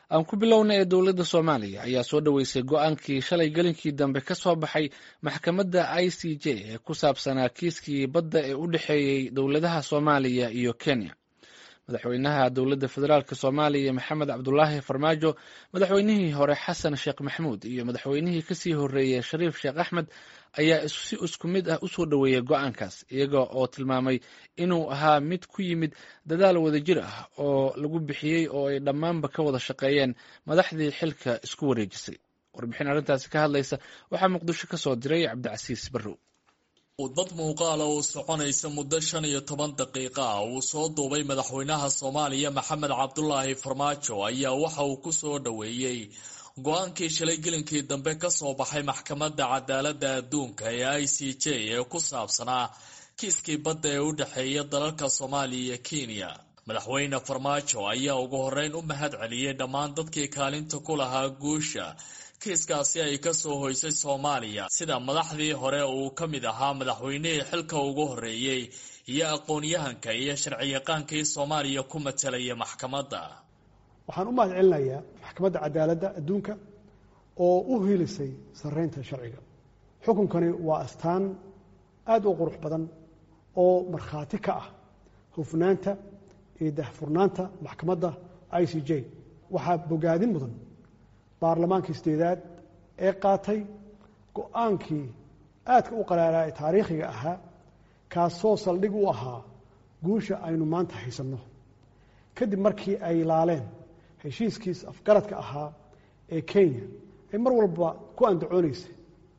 aan ku bilowna ee dowladda soomaaliya ayaa soo dhoweysay go-aankii shalay gelinkii dambe ka soo baxay maxkamadda i c j ee ku saabsanaa kiiskii badda ee u dhexeeyey dowladaha soomaaliya iyo kenya madaxweynaha dowladda federaalk soomaaliya maxamed cabdulaahi farmaajo madaxweynihii hore xasan sheekh maxamuud iyo madaxweynihii kasii horeeyey shariif sheekh axmed ayaa si isku mid ah usoo dhoweeyey go-aankaas iyaga oo tilmaamay inuu ahaa mid ku yimid dadaal wadajir ah oo lagu bixiyey oo ay dhammaanba ka wada shaqeeyeen madaxdii xilka isku wareejisay warbixin arrintaasi ka hadlaysa waxaa muqdisho ka soo diray cabdicasiis barrow dad muuqaala oo soconaysa muddo shan iyo toban daqiiqa ah uu soo duubay madaxweynaha soomaaliya maxamed cabdulaahi farmaajo ayaa waxa uu ku soo dhoweeyey go-aankii shalay gelinkii dambe ka soo baxay maxkamadda cadaaladda adduunka ee i c j ee ku saabsanaa kiiskii badda ee u dhexeeya dalalka soomaaliya iyo kenya madaxweyne farmaajo ayaa ugu horreyn u mahad celiyey dhammaan dadkii kaalinta ku lahaa guusha kiiskaasi ay ka soo hoysay soomaaliya sida madaxdii hore uu ka mid ahaa madaxweynihii xilka ugu horreeyey iyo aqoon-yahanka iyo sharciyaqaankii soomaaliya ku matalaya maxkamadda waxaan u mahad celinayaa maxkamadda cadaaladda adduunka oo u hilisay sarreynta sharciga xukunkani waa astaan aada u qurux badan oo markhaati ka ah hufnaanta iyo dahfurnaanta maxkamadda i c j waxaa bogaadin mudan baarlamaankii sideedaad ee qaatay go-aankii aadka u qaraaraa ee taariikhiga ahaa kaasoo saldhig u ahaa guusha aynu maanta haysanno kadib markii ay laaleen heshiiskiis afgaradka ahaa ee kenya ay mar walba ku andacoonaysay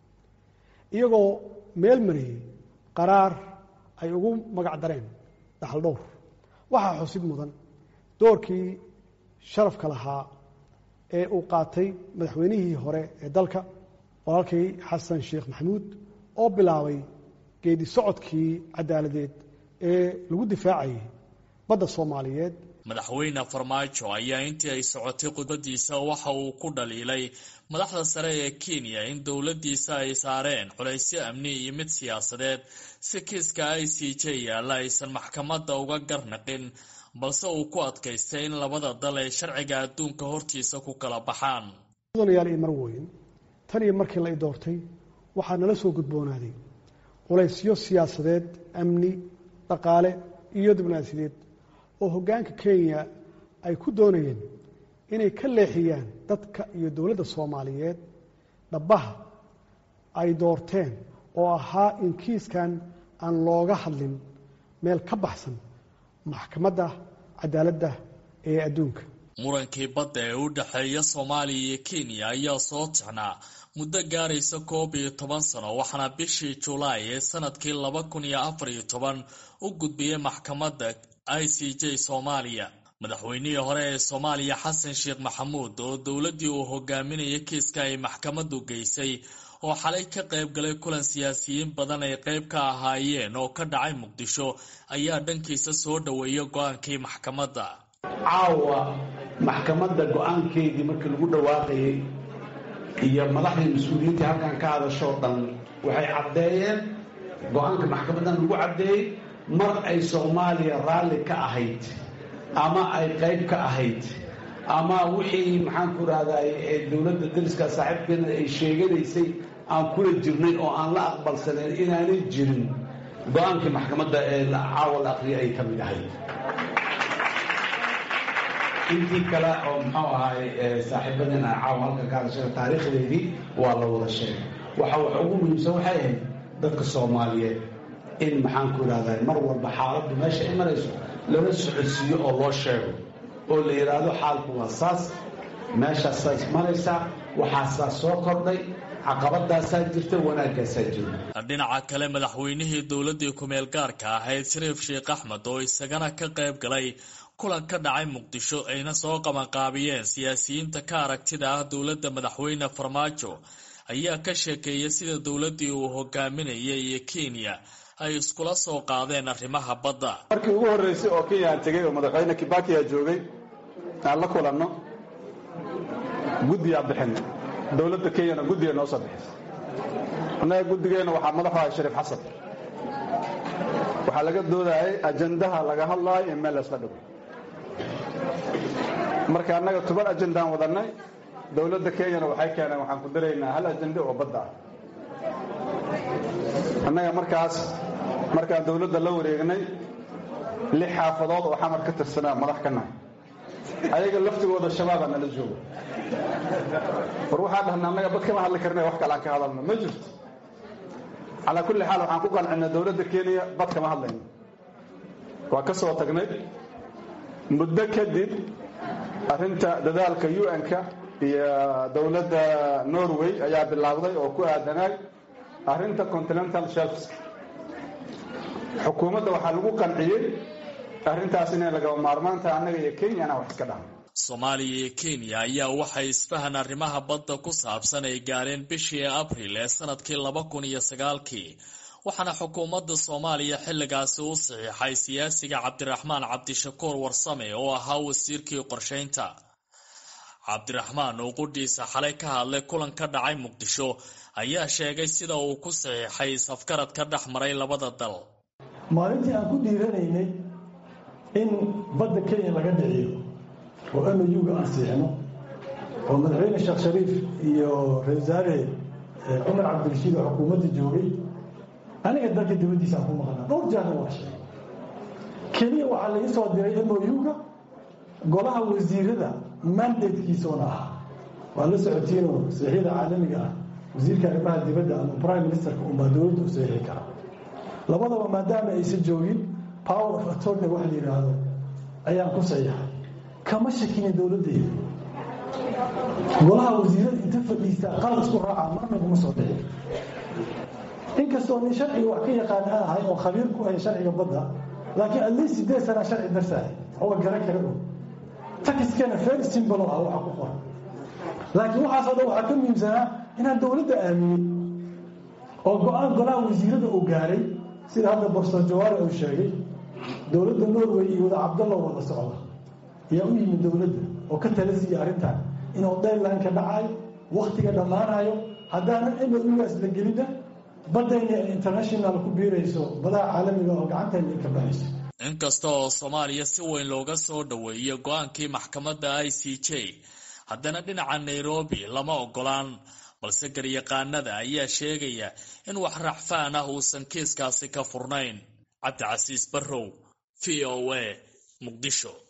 iyagoo meel mariyey qaraar ay ugu magac dareen dhaxal dhowr waxaa xusid mudan doorkii sharafka lahaa ee uu qaatay madaxweynihii hore ee dalka walaalkii xasan sheekh maxamuud oo bilaabay geedi socodkii cadaaladeed ee lagu difaacayay badda soomaaliyeed madaxweyne farmaajo ayaa intii ay socotay khudbadiisa waxa uu ku dhaliilay madaxda sare ee kenya in dowladdiisa ay saareen culaysyo amni iyo mid siyaasadeed si kiiska i c j yaalla aysan maxkamadda uga garnaqin balse uu ku adkaystay in labada dal ay sharciga adduunka hortiisa ku kala baxaan mudanayaal iyo marweyn tan iyo markii la i doortay waxaa nala soo gudboonaaday culaysyo siyaasadeed amni dhaqaale iyo diblomaasiyadeed oo hoggaanka kenya ay ku doonayeen inay ka leexiyaan dadka iyo dowladda soomaaliyeed dhabbaha ay doorteen oo ahaa in kiiskan aan looga hadlin meel ka baxsan maxkamadda cadaaladda ee adduunka murankii badda ee u dhexeeya soomaaliya iyo kenya ayaa soo tixnaa muddo gaaraysa koob iyo toban sano waxaana bishii julaay ee sanadkii laba kun iyo afar iyo toban u gudbiyey maxkamadda i c j soomaaliya madaxweynihii hore ee soomaaliya xasan sheekh maxamuud oo dowladdii uu hogaaminaya kiiska ay maxkamaddu geysay oo xalay ka qayb galay kulan siyaasiyiin badan ay qayb ka ahaayeen oo ka dhacay muqdisho ayaa dhankiisa soo dhoweeya go-aankii maxkamadda caawa maxkamadda go-aankeedii markii lagu dhawaaqayay iyo madaxdii mas-uuliyiintii halkan ka hadashoo dhan waxay caddeeyeen go-aanka maxkamaddan lagu caddeeyey mar ay soomaaliya raalli ka ahayd ama ay qayb ka ahayd ama wixii maxaanku rahday ee dowladda dariska saaxiibkeena ay sheeganaysay aan kula jirnay oo aan la aqbalsanayn inaanay jirin go-aankii maxkamadda ee caawa la aqriyay ay ka mid ahayd intii kale oo muxuu ahaay saaxiibadeena caawa halka ka hadashay taariikhdeedii waa la wada sheegay waxa wax ugu muhiimsan waxay ahayd dadka soomaaliyeed in maxaanku ihahday mar walba xaaladdu meesha ay marayso lala socodsiiyo oo loo sheego oo la yidhaahdo xaalku waa saas meeshaasaas maraysaa waxaasaa soo kordhay caqabadaasaa jirta wanaaggaasaa jira dhinaca kale madaxweynihii dowladdii ku-meel gaarka ahayd shariif sheekh axmed oo isagana ka qayb galay kulan ka dhacay muqdisho ayna soo qabanqaabiyeen siyaasiyiinta ka aragtida ah dowladda madaxweyne farmaajo ayaa ka sheekeeyay sida dowladdii uu hogaaminayay iyo kenya ay iskula soo qaadeen arrimaha badda markii ugu horreysay oo kenya aan tegey oo madaxweyne kibakiya joogay aan la kulanno guddiyaa bixinay dowladda kenyana guddiga noo soo bixisay annaga guddigeenna waxaa madaxu ahay shariif xasan waxaa laga doodayay ajandaha laga hadlaayo in meel laysla dhigo marka annaga toban ajendaan wadannay dowladda kenyana waxay keeneen waxaan ku daraynaa hal ajende oo badda ah annaga markaas markaan dowladda la wareegnay lix xaafadood oo xamar ka tirsanaa madax ka nahay ayaga laftigooda shabaabaa nala jooga war waxaa dhahna annaga bad kama hadli karna wax kale aan ka hadalno ma jirto calaa kulli xaal waxaan ku qancinay dowladda kenya bad kama hadlayno waa ka soo tagnay muddo kadib arrinta dadaalka un-ka iyo dowladda norway ayaa bilaabday oo ku aadanaay arrinta continental shelfska xukuumadda waxaa lagu qanciyey arrintaas inay lagaba maarmaanta annaga iyo kenya inaan wax iska dhahno soomaaliya iyo kenya ayaa waxay isfahan arrimaha badda ku saabsan ay gaareen bishii abril ee sanadkii laba kun iyo sagaalkii waxaana xukuumadda soomaaliya xilligaasi u saxiixay siyaasiga cabdiraxmaan cabdishakuur warsame oo ahaa wasiirkii qorshaynta cabdiraxmaan oo qudhiisa xalay ka hadlay kulan ka dhacay muqdisho ayaa sheegay sida uu ku saxiixay safgarad ka dhex maray labada dal maalintii aan ku dhiiranaynay in badda kenya laga dhiciyo oo mauga aan siixno oo madaxweyne sheekh shariif iyo ra-isul wasaare cumar cabdirashiid oo xukuumadda joogay aniga dalka dibaddiisaan ku maqnaa dhowr jaana waa sheegay keliya waxaa laga soo diray mouga golaha wasiirada mandatekiisoona ahaa waa la socotiinoo saxiixyada caalamiga ah wasiirka arrimaha dibadda ama prime ministerka unbaa dowladda u saxiixi kara labadaba maadaama aysan joogin power of attorney wax la yidhaahdo ayaan ku saxiixay kama shakinin dowladdayda golaha wasiirada inta fadhiistaa qalad isku raacaa marna kuma soo dhicin inkastoo nin sharciga wax ka yaqaan aan ahay oo khabiir ku ahay sharciga badda laakiin atleast sideed sanaa sharci darsahay oga garan kara og takiskana very simple oo ah waxa ku qoran laakiin waxaasoo dhan waxaa ka muhiimsanaa inaan dowladda aaminay oo go-aan golaha wasiirada uu gaaray sida hadda borso jawaare uu sheegay dowladda norway iyo wada cabdalla wada socda ayaa u yimid dowladda oo ka tala siiya arrintan inuu daylanka dhacayo waktiga dhammaanayo haddaanan mougaas la gelina baddayna ay international ku biirayso badaha caalamiga oo gacantayna ay ka baxayso inkasta oo soomaaliya si weyn looga soo dhoweeyey go-aankii maxkamadda i c j haddana dhinaca nairobi lama ogolaan balse garyaqaanada ayaa sheegaya in wax racfaan ah uusan kiiskaasi ka furnayn cabdicasiis barrow v o a muqdisho